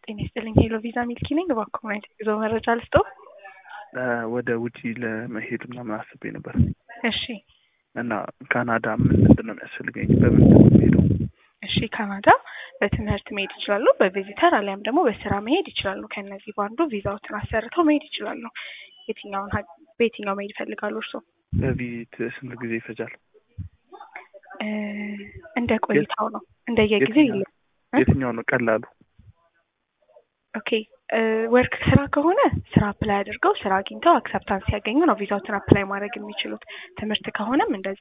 ጤና ይስጥልኝ ሄሎ ቪዛ ሚልኪ ነኝ። እባክዎ ምን አይነት የጉዞ መረጃ ልስጥዎ? ወደ ውጪ ለመሄድ ምናምን አስቤ ነበር እሺ እና ካናዳ ምን ምንድን ነው የሚያስፈልገኝ? በምን ነው የምሄደው? እሺ ካናዳ በትምህርት መሄድ ይችላሉ፣ በቪዚተር አሊያም ደግሞ በስራ መሄድ ይችላሉ። ከእነዚህ በአንዱ ቪዛዎትን አሰርተው መሄድ ይችላሉ። የትኛውን ሀ- በየትኛው መሄድ ይፈልጋሉ እርስዎ? በቪዚት ስንት ጊዜ ይፈጃል? እ እንደ ቆይታው ነው እንደየጊዜው የትኛው ይለ እ? የትኛው ነው ቀላሉ? ኦኬ ወርክ ስራ ከሆነ ስራ አፕላይ አድርገው ስራ አግኝተው አክሰፕታንስ ሲያገኙ ነው ቪዛዎትን አፕላይ ማድረግ የሚችሉት። ትምህርት ከሆነም እንደዛ